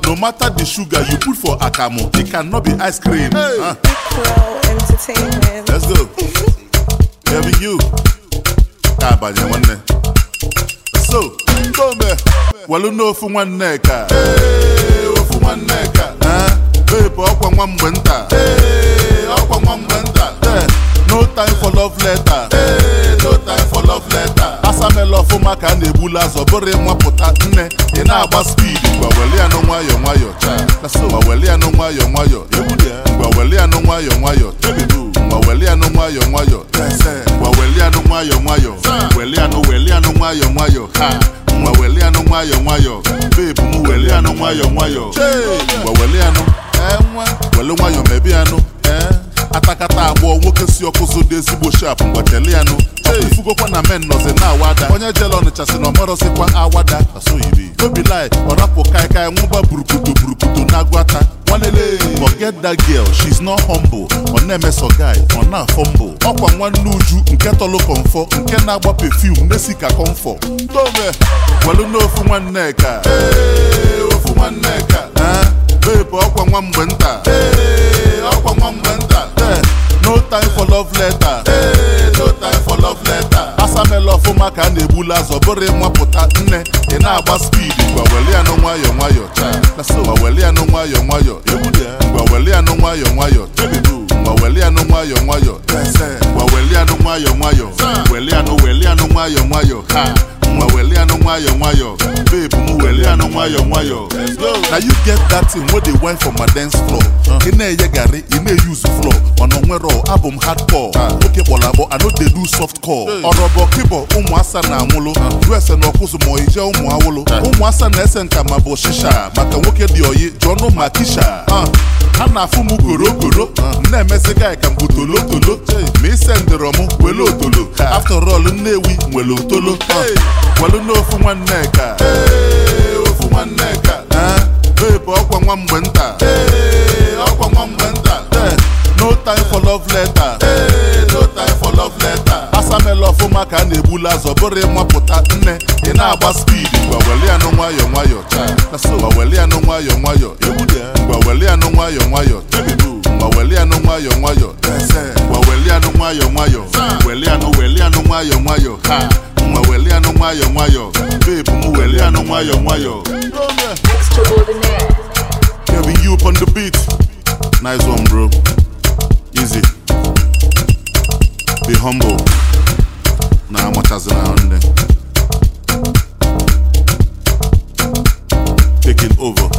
no matter the sugar you put for akamu it cannot be ice cream Ah, Pro Entertainment. let's go Here you ka abanye nwanne so ndome welu n'ofu nwanne ka Ee, ofu nwanne ka bebụ ọkwa nwa mgbe nta Ee, ọkwa nwa mgbe nta Eh, no time for love letter Ee, no time for love letter asamela ọfụma ka a na-egbula azọ bụrụ ịnwapụta nne ị na-agba speed ngwa weli anụ nwayọ nwayọ cha ngwa weli anụ nwayọ nwayọ ngwa weli anụ nwayọ nwayọ ngwa weli anụ nwayọ nwayọ ngwa weli anụ nwayọ nwayọ weli anụ weli anụ nwayọ nwayọ ha ngwa weli anụ nwayọ nwayọ bebu m weli anụ nwayọ nwayọ ngwa weli anụ welu nwayọ mebi anụ atakata abụọ nwoke si ọkụzụ dị ezigbo shap ngwa kelee anụ ifugokwa na men nọzi na awada onye jele ọnịcha si na ọmarọzikwa awada asoyibi obi lai ọrapụ kaikai nwụba burukutu burukutu na-agwata nwanele forget that girl she's not humble ọ na-emeso guy ọ na-afọmbụ ọkwa nwanne uju nke tọlụ kọmfọ nke na-agba perfume na-esi ka kọmfọ tome welu n'ofu nwanne ka Ee, ofu nwanne ka bebụ ọkwa nwa mgbe nta Ee, ọkwa nwa mgbe nta Eh, no time for love letter Ee, no time for love letter asamela ọfụma ka a na-egbula azọ bụrụ ịnwapụta nne ị na-agba speed ngwa weli anụ nwayọ nwayọ cha ngwa weli anụ nwayọ nwayọ ngwa weli anụ nwayọ nwayọ ngwa weli anụ nwayọ nwayọ ngwa weli anụ nwayọ nwayọ weli anụ weli anụ nwayọ nwayọ ha nwa weli anụ nwayọ nwayọ babe m weli anụ nwayọ nwayọ na you get that thing wey dey wine for my dance floor ị na-enye garị ị na-eyuzu floor mana onwero abụ m hardcore nwoke kpọrọ abụọ I no dey do soft core ọrọbọ kịbọ ụmụ asa na-anwụlụ use na ọkụzụ ma ije ụmụ awụlụ ụmụ asa na-ese nka ma bụ shisha maka nwoke dị oyi jụọnụ ma kisha ha na-afụ m korokoro m na-emezi gị ka m bụ tolotolo ma ise ndịrọ m wele otolo after all nnewi nwere otolo welu n'ofu nwanne ka Ee, ofu nwanne ka bebụ ọkwa nwa mgbe nta Ee, ọkwa nwa mgbe nta Eh, no time for love letter Ee, no time for love letter asamela ọfụma ka a na-egbula azọ bụrụ ịnwapụta nne ị na-agba speed ngwa weli anụ nwayọ nwayọ cha ngwa weli anụ nwayọ nwayọ ngwa weli anụ nwayọ nwayọ ngwa weli anụ nwayọ nwayọ ngwa weli anụ nwayọ nwayọ weli anụ weli anụ nwayọ nwayọ ha nwa weli anụ nwayọ nwayọ bebu m weli anụ nwayọ nwayọ Extraordinaire. Kevin you up on the beat nice one bro easy be humble na amachazina nne taking over